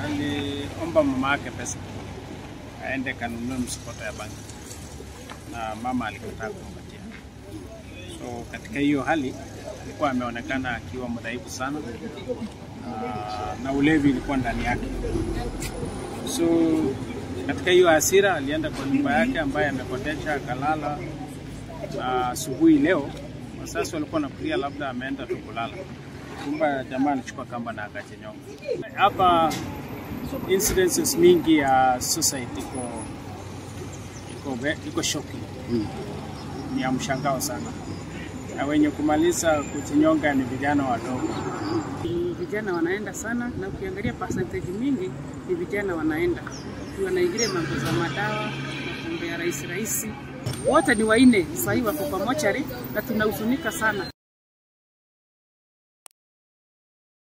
aliomba mama yake pesa aende kanunue msikoto ya bangi na mama alikataa kumpatia. So katika hiyo hali alikuwa ameonekana akiwa mdhaifu sana na, na ulevi ilikuwa ndani yake. So katika hiyo hasira alienda kwa nyumba yake ambaye amekodesha akalala. na Asubuhi leo wasasi walikuwa nafikiria labda ameenda tu kulala, kumba jamaa alichukua kamba na akachenyonga. Hapa incidences mingi ya suicide iko iko, ve- iko shocking ni ya mshangao sana, na wenye kumaliza kujinyonga ni vijana wadogo. Ni vijana wanaenda sana, na ukiangalia percentage mingi ni vijana wanaenda wanaingilia mambo za madawa, mambo ya rahisi rahisi. Wote ni waine sahii wako kwa mochari na tunahuzunika sana.